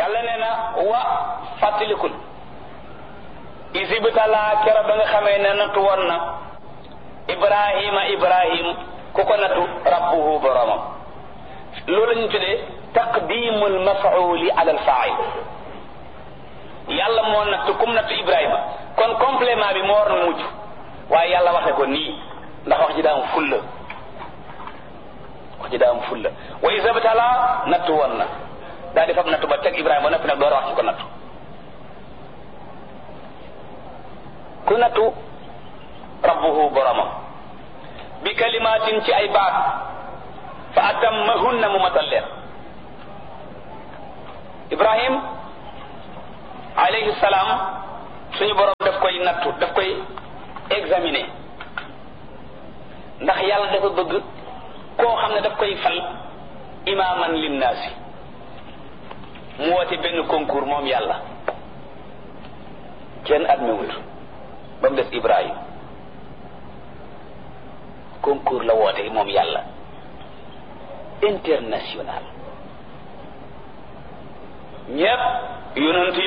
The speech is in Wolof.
yàlla nee na wa fàttalikul isibtalaa kero ba nga xamee ne nattu woon na ibrahima ibrahim ku ko nattu rabbuhu boromam loolu la ñu tuddee taqdimul mafauli ala al fail yàlla moo nattu kum nattu ibrahima kon complément bi moo war na mujj waaye yàlla waxe ko nii ndax wax ji daa am fulla wax ji daa am fulla wa isibtalaa nattu woon na daa di fab nattu ba teg ibrahima ba noppi nag door a wax ci ko nattu ku nattu rabbuhu boromam bi kalimaatin ci ay baat fa atammahunna mu matal leen ibrahim alayhi salaam suñu borom daf koy nattu daf koy examiner ndax yàlla dafa bëgg koo xam ne daf koy fal imaaman linnaasi mu woote benn concours moom yàlla kenn admi wut ba mu des ibrahim concours la woote moom yàlla international ñépp yonent